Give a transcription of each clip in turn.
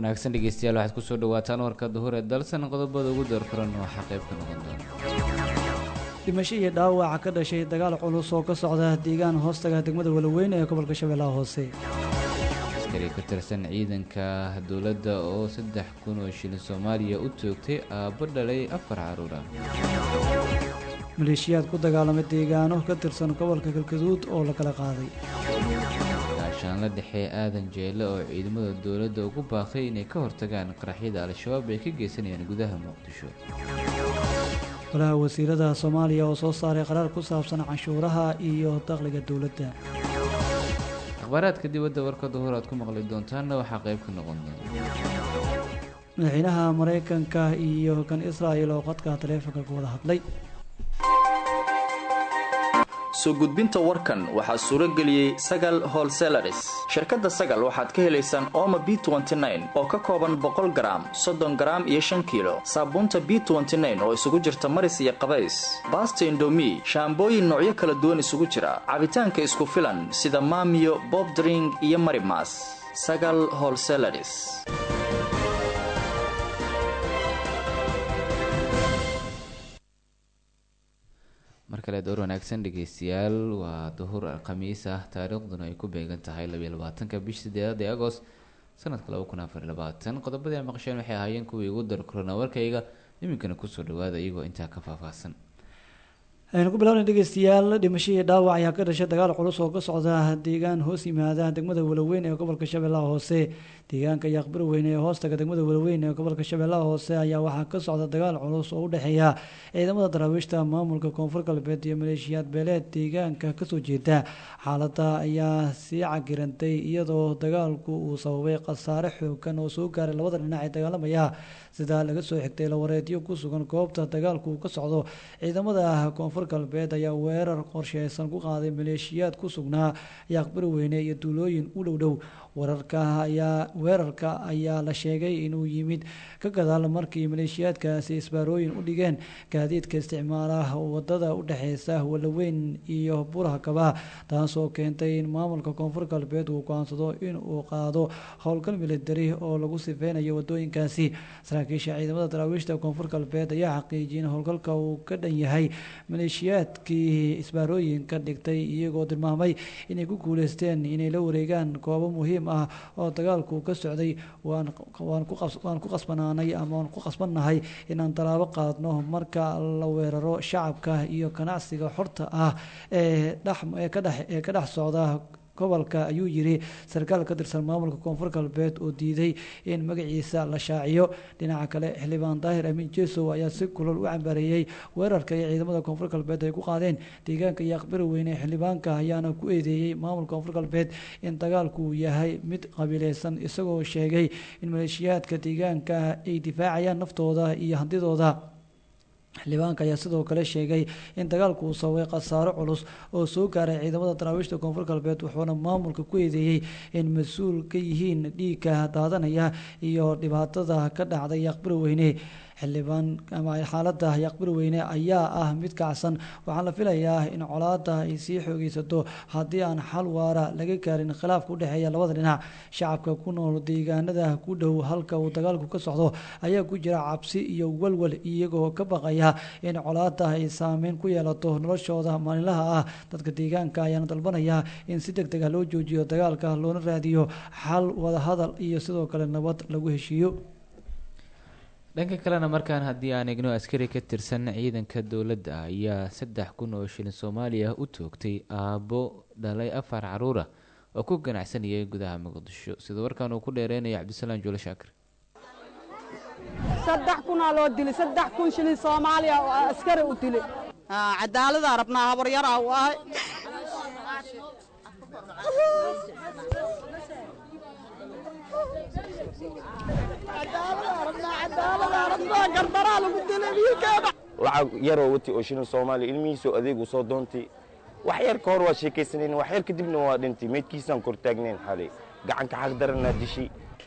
wanaagsan dhegeystayaal waxaad kusoo dhawaataan warka duhur ee dalsan qodobada ugu doorfuran waxaa qayb ka noqon doona dhimasho iyo dhaawaca ka dhashay dagaal culus oo ka socda deegaan hoostaga degmada walaweyn ee gobolka shabeellaha hoose askari ka tirsan ciidanka dowladda oo saddex kun oo shilin soomaaliya u toogtay aabbo dhalay afar caruur ah maleeshiyaad ku dagaalamay deegaano ka tirsan gobolka galgaduud oo la kala qaaday gaashaanla dhexe aadan jeelle oo ciidamada dowladda ugu baaqay inay ka hortagaan qaraxyada al-shabaab ay ka geysanayaan gudaha muqdisho golaha wasiirada soomaaliya oo soo saaray qaraar ku saabsan canshuuraha iyo dakhliga dowladda akhbaaraadka dibadda warka duhur aad ku maqli doontaanna waxaa qayb ka noqon doona madaxweynaha maraykanka iyo kan israa'il oo qodka taleefonka ku wada hadlay soo gudbinta warkan waxaa suuro geliyey sagal holselaris shirkadda sagal waxaad ka helaysaan ooma b oo ka kooban boqol garaam soddon garaam iyo shan kiilo saabuunta b oo isugu jirta maris iyo qabays baasta indomi shaambooyin noocyo kala duwan isugu jira cabitaanka isku filan sida maamiyo bobdring iyo marimas sagal holselaris mar kale door wanaagsan dhegeystayaal waa duhur khamiis ah taariikhduna ay ku beegan tahay labiyo labaatanka bish sideedaad ee agost sanadka laba kun afar labaatan qodobadii a maqasheen waxay ahaayeen kuwii ugu darkorona warkayga iminkana kusoo dhawaada iyagoo intaa ka faahfaahsan aynu ku bilaabna dhegeystayaal dhimasho iyo dhaawac ayaa ka dhashay dagaal culus oo ka socda deegaan hoos yimaada degmada walaweyn ee gobolka shabeellaha hoose deegaanka yaaqbir weyne ee hoostaga degmada walaweyn ee gobolka shabeellaha hoose ayaa waxaa ka socda dagaal culus oo u dhexeeya ciidamada daraawiishta maamulka koonfur galbeed iyo maleeshiyaad beeleed deegaanka kasoo jeeda xaalada ayaa sii cagirantay iyadoo dagaalku uu sababay khasaare xoogan oo soo gaaray labada dhinac ee dagaalamaya sida laga soo xigtay lawareedyo ku sugan goobta dagaalku ka socdo ciidamada koonfur galbeed ayaa weerar qorsheysan ku qaaday maleeshiyaad ku sugnaa yaaqbir weyne iyo duulooyin u dhow dhow wararka ayaa weerarka ayaa la sheegay inuu yimid ka gadaal markii maleeshiyaadkaasi isbaarooyin u dhigeen gaadiidka isticmaala wadada u dhexeysa walaweyn iyo burhakaba taasoo keentay in maamulka koonfur galbeed uu go-aansado in uu qaado howlgal militari oo lagu sifeynayo wadooyinkaasi saraakiisha ciidamada daraawiishta koonfur galbeed ayaa xaqiijiyay in howlgalka uu ka dhan yahay maleeshiyaadkii isbaarooyinka dhigtay iyagoo tilmaamay inay ku guuleysteen inay la wareegaan goobo muhiim ah oo dagaalku ka socday waan ku qasbanaanay ama waan ku qasbannahay inaan tallaabo qaadno marka la weeraro shacabka iyo ganacsiga xorta ah ee dhee ka dhex socda gobolka ayuu yiri sarkaal ka tirsan maamulka koonfur galbeed oo diiday in magaciisa la shaaciyo dhinaca kale xildhibaan daahir amiin jesow ayaa si kulol u cambaareeyey weerarka iyo ciidamada koonfur galbeed ay ku qaadeen deegaanka yaaqbir weyne xildhibaanka ayaana ku eedeeyey maamulka koonfur galbeed in dagaalku yahay mid qabiileysan isagoo sheegay in maleeshiyaadka deegaanka ay difaacayaan naftooda iyo hantidooda xildhibaanka ayaa sidoo kale sheegay in dagaalku uu sababay khasaaro culus oo soo gaaray ciidamada daraawiishta koonfur galbeed wuxuuna maamulka ku eedeeyey in mas-uul ka yihiin dhiigka daadanaya iyo dhibaatada ka dhacday yaaqbir weyne xildhibaan ama xaalada yaaqbir weyne ayaa ah mid kacsan waxaa la filayaa in colaada ay sii xoogeysato haddii aan xal waara laga gaarin khilaafka udhexeeya labada dhinac shacabka ku nool deegaanada ku dhow halka uu dagaalku ka socdo ayaa ku jira cabsi iyo walwal iyagoo ka baqaya in colaada ay saameyn ku yeelato noloshooda maalinlaha ah dadka deegaanka ayaana dalbanaya in si deg deg ah loo joojiyo dagaalka loona raadiyo xal wadahadal iyo sidoo kale nabad lagu heshiiyo dhanka kalena markaan haddii aan egno askari ka tirsan ciidanka dowladda ayaa saddex kun oo shilin soomaaliya u toogtay aabbo dhalay afar caruur ah oo ku ganacsanayay gudaha muqdisho sida warkaan uu ku dheereynaya cabdisalaam juule shaakir saddex kunaa loo dilay saddex kun shilin soomaaliya oo askari u dilay cadaaladaa rabnaa habaryaraa u ahay lacag yaroo wati oo shilin soomaaliya ilmihiisoo adeeg u soo doontay wax yar ka hor waa sheekaysanayn wax yar kadibna waa dhintay meydkiisaan kor taagnayn xalay gacanka xaq daranaa dishay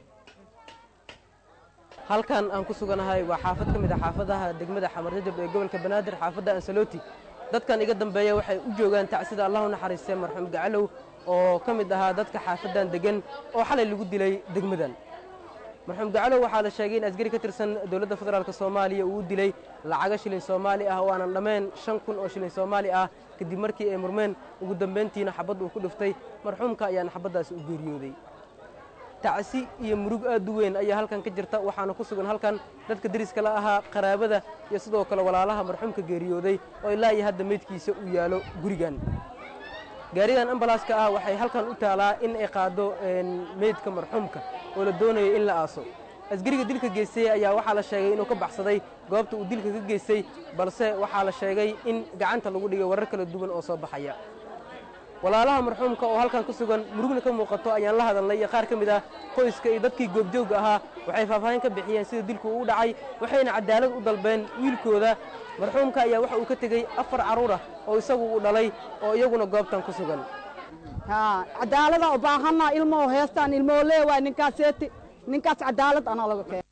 halkan aan ku suganahay waa xaafad ka mid a xaafadaha degmada xamarjajab ee gobolka banaadir xaafadda ansaloti dadkan iga dambeeya waxay u joogaan tacsida allahu naxariistee marxuum gacalow oo ka mid ahaa dadka xaafaddan deggan oo xalay lagu dilay degmadan marxuum gacalow waxaa la sheegay in askari ka tirsan dowladda federaalk soomaaliya uu dilay lacago shilin soomaali ah oo aanan dhammayn shan kun oo shilin soomaali ah kadib markii ay murmeen ugu dambayntiina xabad uu ku dhiftay marxuumka ayaana xabaddaasi u geeriyooday tacsi iyo murug aad u weyn ayaa halkan ka jirta waxaana ku sugan halkan dadka deriska la ahaa qaraabada iyo sidoo kale walaalaha marxuumka geeriyooday oo ilaa iyo hadda meydkiisa uu yaalo gurigan gaaridan ambalaaska ah waxay halkan u taalaa in ay qaado meydka marxuumka oo la doonayo in la aaso asgariga dilka geystay ayaa waxaa la sheegay inuu ka baxsaday goobta uu dilka ka geystay balse waxaa la sheegay in gacanta lagu dhigay warar kala duwan oo soo baxaya walaalaha marxuumka oo halkan ku sugan murugna ka muuqato ayaan la hadalnay iyo qaar ka mid ah qoyska iyo dadkii goobjoogga ahaa waxay faahfaahin ka bixiyeen sida dilku uu dhacay waxayna cadaalad u dalbeen wiilkooda marxuumka ayaa waxa uu ka tegey afar carruur ah oo isagu uu dhalay oo iyaguna goobtan ku sugan cadaalada u baahanna ilmoo heestaan ilmoo leewaay ninkaaseeti ninkaas cadaalad anaa laga keen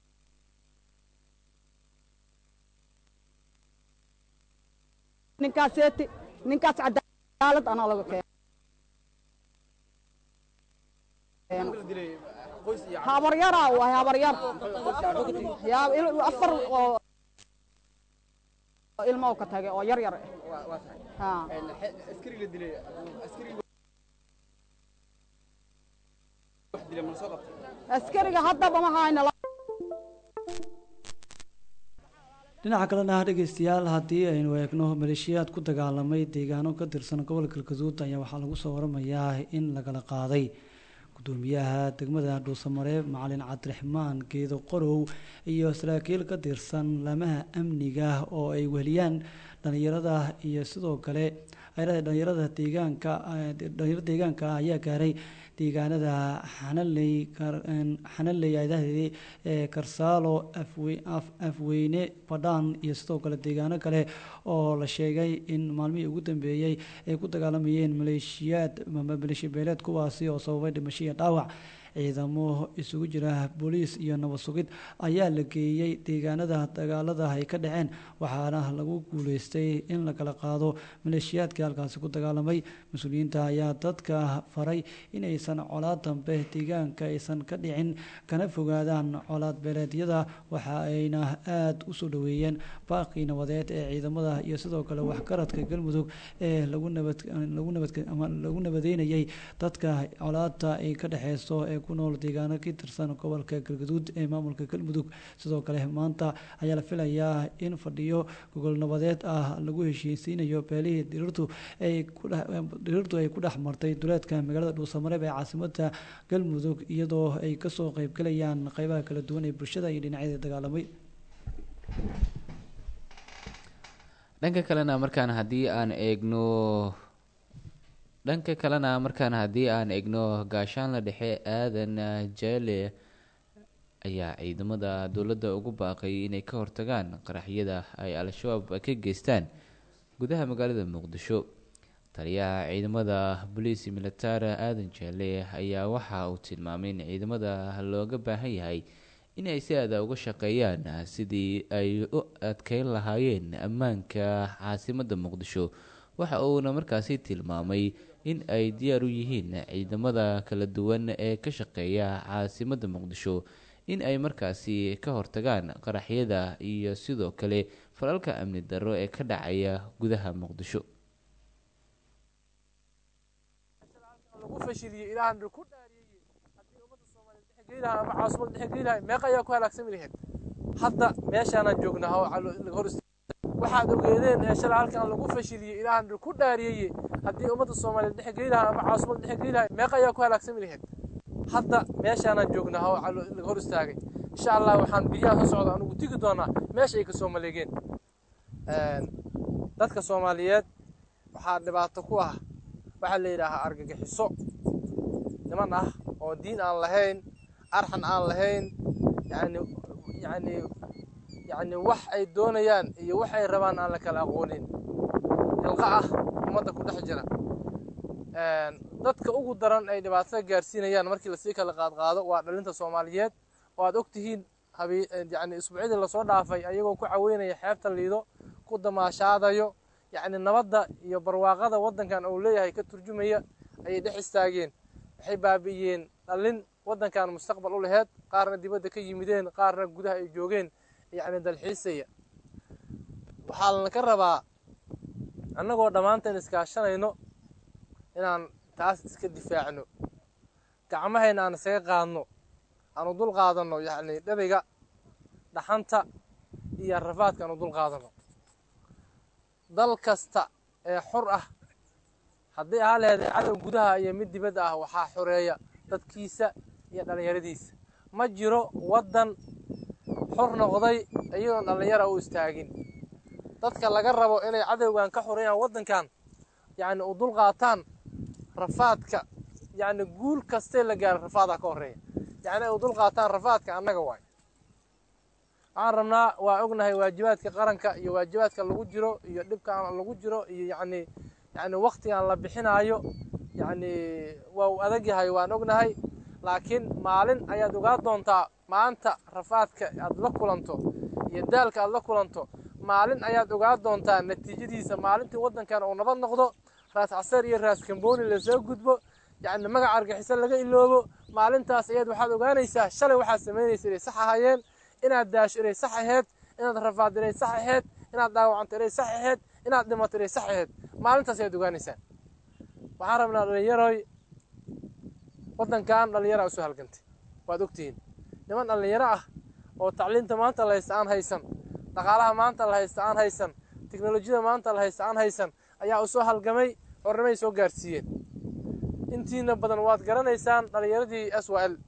ninkaaseeti ninkaas cadaalad anaa laga keen habaryaraa waay habaryar afar oo ilmo ka tagay oo yar yar ah askariga haddaba ma hayna dhinaca kalena dhegeystayaal haddii aynu eegno maleeshiyaad ku dagaalamay deegaano ka tirsan gobolka galgaduud ayaa waxaa lagu soo waramayaa in lagala qaaday gudoomiyaha degmada dhuusamareeb macalin cabdiraxmaan geedo qorow iyo saraakiil ka tirsan laamaha amniga oo ay weheliyaan dhalinyarada iyo sidoo kale dhalinyarada deegaanka dhalinyarada deegaanka ayaa gaaray deegaanada xanaley xanaley adahdii ee karsaalo afweyne badhaan iyo sidoo kale deegaano kale oo la sheegay in maalmihii ugu dambeeyey ay ku dagaalamayeen maleeshiyaad maleeshiya beeleed kuwaasi oo sababay dhimasho iyo dhaawac ciidamo isugu jira booliis iyo nabad sugid ayaa la geeyey deegaanada dagaalada ay ka dhaceen waxaana lagu guuleystay in la kala qaado maleeshiyaadkii halkaasi ku dagaalamay mas-uuliyiinta ayaa dadka faray inaysan colaad dambe deegaanka aysan ka dhicin kana fogaadaan colaad beeleedyada waxa ayna aada u soo dhoweeyeen baaqii nabadeed ee ciidamada iyo sidoo kale waxgaradka galmudug ee lagu nabad lagu nabad ama lagu nabadeynayay dadka colaadta ay ka dhexeyso ee ku nool deegaano ka tirsan gobolka galgaduud ee maamulka galmudug sidoo kale maanta ayaa la filayaa in fadhiyo gogol nabadeed ah lagu heshiisiinayo beelihii dhiriirtu ay kudhiriirtu ay ku dhex martay duleedka magaalada dhuusamareeb ee caasimada galmudug iyadoo ay kasoo qeybgalayaan qeybaha kala duwan ee bulshada iyo dhinacyada dagaalamay dhanka kalena markaan haddii aan eegno dhanka kalena markaan haddii aan eegno gaashaanla dhexe aadan jeele ayaa ciidamada dowladda ugu baaqay inay ka hortagaan qaraxyada ay al-shabaab ka geystaan gudaha magaalada muqdisho taliyaha ciidamada boliisi militara aadan jeele ayaa waxa uu tilmaamay in ciidamada looga baahan yahay in ay si aada uga shaqeeyaan sidii ay u adkeyn lahaayeen ammaanka caasimadda muqdisho waxa uuna markaasi tilmaamay in ay diyaar u yihiin ciidamada kala duwan ee ka shaqeeya caasimadda muqdisho in ay markaasi ka hortagaan qaraxyada iyo sidoo kale falalka amni darro ee ka dhacaya gudaha muqdisho ama caasimada dhexgelilahay meeqa ayaa ku halaagsami lahayd hadda meeshaanaan joognaa oo hor waxaad ogeedeen ee shalay halkan lagu fashiliyey ilaahan ku dhaariyeye haddii ummadda soomaaliyeed dhexgelilahay ama caasimada dhexgelilahay meeqa ayaa ku halaagsami lahayd hadda meeshaanaan joognaa oo laga hor istaagay insha allah waxaan biyaha soo socda anugu tigi doonaa meesha ay kasoo maleegeen dadka soomaaliyeed waxaa dhibaato ku ah waxaa la yidhaahaa argagixiso niman ah oo diin aan lahayn arxan aan lahayn yani yani yani wax ay doonayaan iyo wax ay rabaan aan la kala aqoonin ilqa ah ummadda ku dhex jira dadka ugu daran ay dhibaatada gaarsiinayaan markii lasii kala qaadqaado waa dhalinta soomaaliyeed oo aad og tihiin yani isbuucyadii lasoo dhaafay ayagoo ku caweynaya xeebta liido ku damaashaadayo yacni nabadda iyo barwaaqada waddankan uu leeyahay ka turjumaya ayay dhex istaageen waxay baabi'iyeen dhalin waddankan mustaqbal u laheyd qaarna dibadda ka yimideen qaarna gudaha ay joogeen yacni dalxiisaya waxaa lana ka rabaa annagoo dhammaanteen iskaashanayno inaan taas iska difaacno gacmahayna aan isaga qaadno aanu dul qaadanno yacni dhabiga dhaxanta iyo rafaadka aanu dul qaadanno dal kasta ee xur ah haddii ahaa laheed cadow gudaha iyo mid dibadda ah waxaa xoreeya dadkiisa iyo dhallinyaradiisa ma jiro waddan xur noqday iyadoon dhallinyara u istaagin dadka laga rabo inay cadowgan ka xoreeyaan waddankan yacni u dul qaataan rafaadka yacni guul kastee la gaaro rafaadaa ka horreeya yacni ay u dul qaataan rafaadka annaga waay waxaan rabnaa waa ognahay waajibaadka qaranka iyo waajibaadka lagu jiro iyo dhibkaan lagu jiro iyo yacni yacni waktigan la bixinaayo yacni waa uu adag yahay waan ognahay laakiin maalin ayaad ogaa doontaa maanta rafaadka aad la kulanto iyo daalka aad la kulanto maalin ayaad ogaa doontaa natiijadiisa maalintii waddankan uu nabad noqdo raas caseer iyo raas kambooni lasoo gudbo yacni magaca argaxiso laga iloobo maalintaas ayaad waxaad ogaanaysaa shalay waxaad samaynaysa inay sax ahaayeen inaad daasho inay sax ahayd inaad rafaad inay sax ahayd inaad dhaawacanto inay sax ahayd inaad dhimato inay sax ahayd maalintaas ayaad ogaanaysaa waxaan rabnaa dhallinyaroy waddankan dhallinyara usoo halgantay waad ogtihiin niman dhallinyaro ah oo tacliinta maanta la haysta aan haysan dhaqaalaha maanta la haysta aan haysan teknolojiyada maanta la haysta aan haysan ayaa usoo halgamay xornimay soo gaarsiiyeen intiina badan waad garanaysaan dhallinyaradii s w l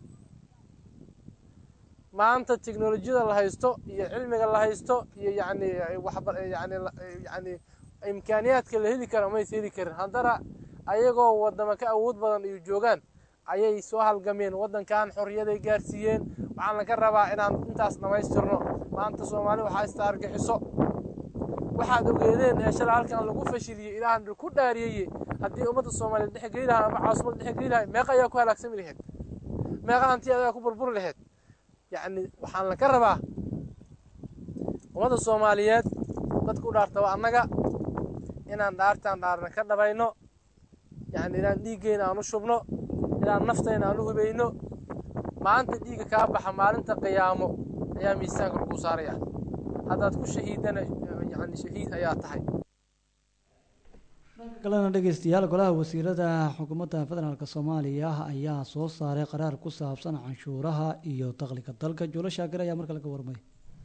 maanta teknolojiyada la haysto iyo cilmiga la haysto iyo yacni waxba yani yani imkaaniyaadka la heli kara maysa heli karin haddana ayagoo waddama ka awood badan iyo joogaan ayay soo halgameen waddankan xorriyaday gaarsiiyeen waxaan laga rabaa inaan intaas dhammaystirno maanta soomaali waxaa ista argixiso waxaad ogeedeen ee shalay halkan lagu fashiliyey ilaahan ku dhaariyeye haddii ummadda soomaaliyeed dhex geli lahaa ama caasimada dhex geli lahay meeqa ayaa ku halaagsami laheyd meeqa hanti ayaa ku burburi laheyd yacni waxaan laga rabaa ummadda soomaaliyeed dadku u dhaarta waa annaga inaan dhaartaan dhaarna ka dhabayno yacni inaan dhiiggeyna aan u shubno inaan naftayna aan u hubayno maanta dhiigga kaa baxa maalinta qiyaamo ayaa miisaanka lagu saaraya haddaad ku shahiidana yani shahiid ayaa tahay kalena dhegeystayaal golaha wasiirada xukuumadda federaalk soomaaliya ayaa soo saaray qaraar ku saabsan canshuuraha iyo dakhliga dalka juulo shaakir ayaa marka laga warmay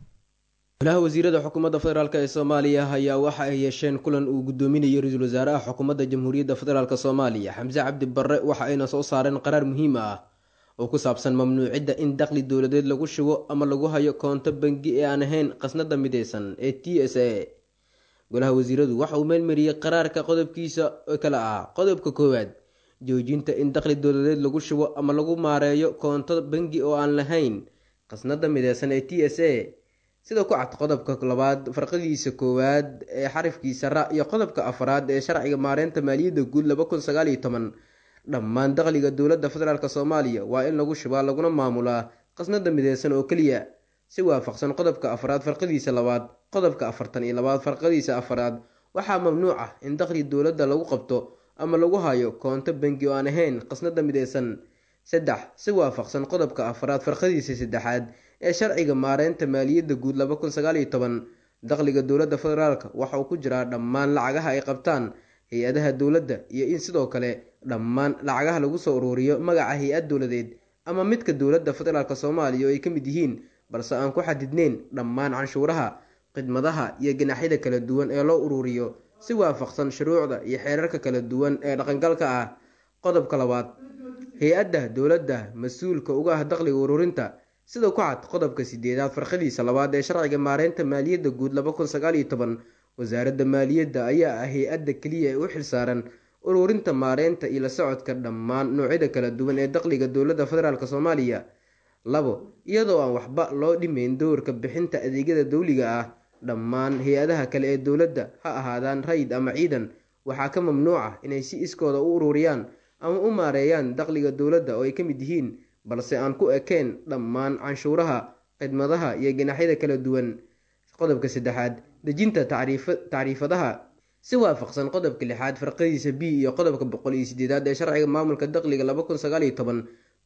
golaha wasiirada xukuumadda federaalk ee soomaaliya ayaa waxa ay yeesheen kulan uu gudoominayo ra-iisul wasaaraha xukuumadda jamhuuriyadda federaalk soomaaliya xamse cabdi barre waxa ayna soo saareen qaraar muhiim ah oo ku saabsan mamnuucidda in dakhli dowladeed lagu shubo ama lagu hayo koonto bangi ee aan ahayn qasnada mideysan ee t s a golaha wasiiradu waxa uu meelmariyey qaraarka qodobkiisa kale ah qodobka koowaad joojinta in dakhli dowladeed lagu shubo ama lagu maareeyo koonto bangi oo aan lahayn qasnada mideysan ee t s a sida ku cad qodobka labaad farqadiisa koowaad ee xarifkiisa ra iyo qodobka afraad ee sharciga maareynta maaliyadda guud laba kun sagaal iyo toban dhammaan dakhliga dowladda federaalk soomaaliya waa in lagu shubaa laguna maamulaa qasnada mideysan oo keliya si waafaqsan qodobka afraad farqadiisa labaad qodobka afartan iyo labaad farqadiisa afraad waxaa mamnuuc ah in dakhli dowladda lagu qabto ama lagu hayo koonto bangi oo aan ahayn qasnada mideysan saddex si waafaqsan qodobka afraad farqadiisa saddexaad ee sharciga maareynta maaliyadda guud laba kun sagaal iyo toban dakhliga dowladda federaalk waxa uu ku jiraa dhammaan lacagaha ay qabtaan hay-adaha dowladda iyo in sidoo kale dhammaan lacagaha lagu soo uruuriyo magaca hay-ad dowladeed ama midka dowladda federaalk soomaaliya oo ay ka mid yihiin balse aan ku xadidneyn dhammaan canshuuraha khidmadaha iyo ganaxyada kala duwan ee loo uruuriyo si waafaqsan shuruucda iyo xeerarka kala duwan ee dhaqangalka ah qodobka labaad hay-adda dowladda mas-uulka uga ah dakhliga uruurinta sida ku cad qodobka sideedaad farqadiisa labaad ee sharciga maareynta maaliyadda guud laba kun sagaal iyo toban wasaaradda maaliyadda ayaa ah hay-adda keliya ee u xilsaaran uruurinta maareynta iyo la socodka dhammaan noocyada kala duwan ee dakhliga dowladda federaalk soomaaliya labo iyadoo aan waxba loo dhimeyn dowrka bixinta adeegyada dowliga ah dhammaan hay-adaha kale ee dowladda ha ahaadaan rayid ama ciidan waxaa ka mamnuuc ah inay si iskooda u uruuriyaan ama u maareeyaan dakhliga dowladda oo ay ka mid yihiin balse aan ku ekeen dhammaan canshuuraha khidmadaha iyo ganaxyada kala duwan qodobka saddexaad dejinta tacriifadaha si waafaqsan qodobka lixaad farqadiisa b iyo qodobka boqol iyo sideedaad ee sharciga maamulka dakhliga laba kun sagaal iyo toban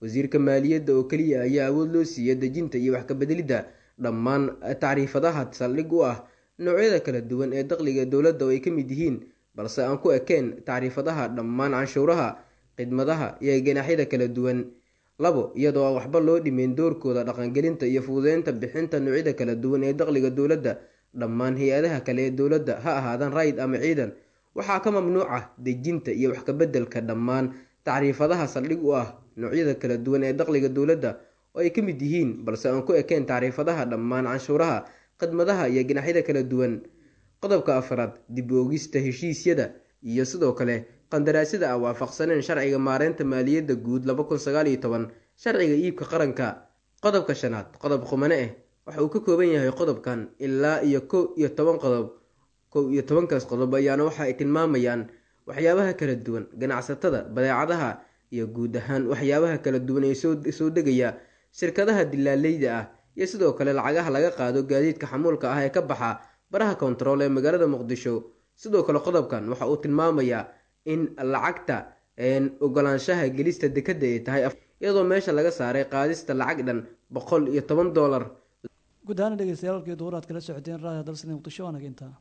wasiirka maaliyadda oo keliya ayaa awood loo siiya dejinta iyo wax kabedelidda dhammaan tacriifadaha saldhig u ah noocyada kala duwan ee dakhliga dowladda oo ay ka mid yihiin balse aan ku ekeen tacriifadaha dhammaan canshuuraha khidmadaha iyo ganaaxyada kala duwan labo iyadoo aan waxba loo dhimeyn doorkooda dhaqangelinta iyo fududeynta bixinta noocyada kala duwan ee dakhliga dowladda dhammaan hay-adaha kale ee dowladda ha ahaadaan rayd ama ciidan waxaa ka mamnuuc ah dejinta iyo wax kabedelka dhammaan tacriifadaha saldhig u ah noocyada kala duwan ee dakhliga dowladda oo ay ka mid yihiin balse aan ku ekeen tacriifadaha dhammaan canshuuraha khidmadaha iyo ganaxyada kala duwan qodobka afraad dib u ogista heshiisyada iyo sidoo kale qandaraasyada aan waafaqsaneen sharciga maareynta maaliyadda guud sharciga iibka qaranka qodobka shanaad qodob qumane ah waxa uu ka kooban yahay qodobkan ilaa iyo kow iyo toban qodob kow iyo tobankaas qodob ayaana waxa ay tilmaamayaan waxyaabaha kala duwan ganacsatada badeecadaha iyo guud ahaan waxyaabaha kala duwan ee soo degaya shirkadaha dilaaleyda ah iyo sidoo kale lacagaha laga qaado gaadiidka xamuulka ah ee ka baxa baraha kontarool ee magaalada muqdisho sidoo kale qodobkan waxa uu tilmaamayaa in lacagta ogolaanshaha gelista dekadda ay tahay iyadoo meesha laga saaray qaadista lacag dhan boqol iyo toban doolar guud ahaan dhegeystayaal halkii duhur aad kala socoteen raadiyo dalsani muqdisho waana intaa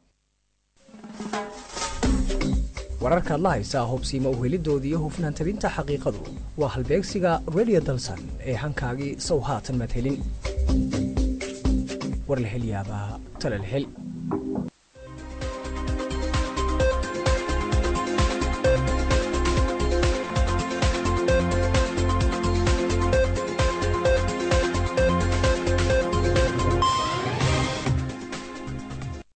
wararka adla haysaa hubsiima uhelidooda iyo hufnaan tabinta xaqiiqadu waa halbeegsiga radio dalsan ee hankaagii sow haatan madhelin war la hel yaabaa tala la hel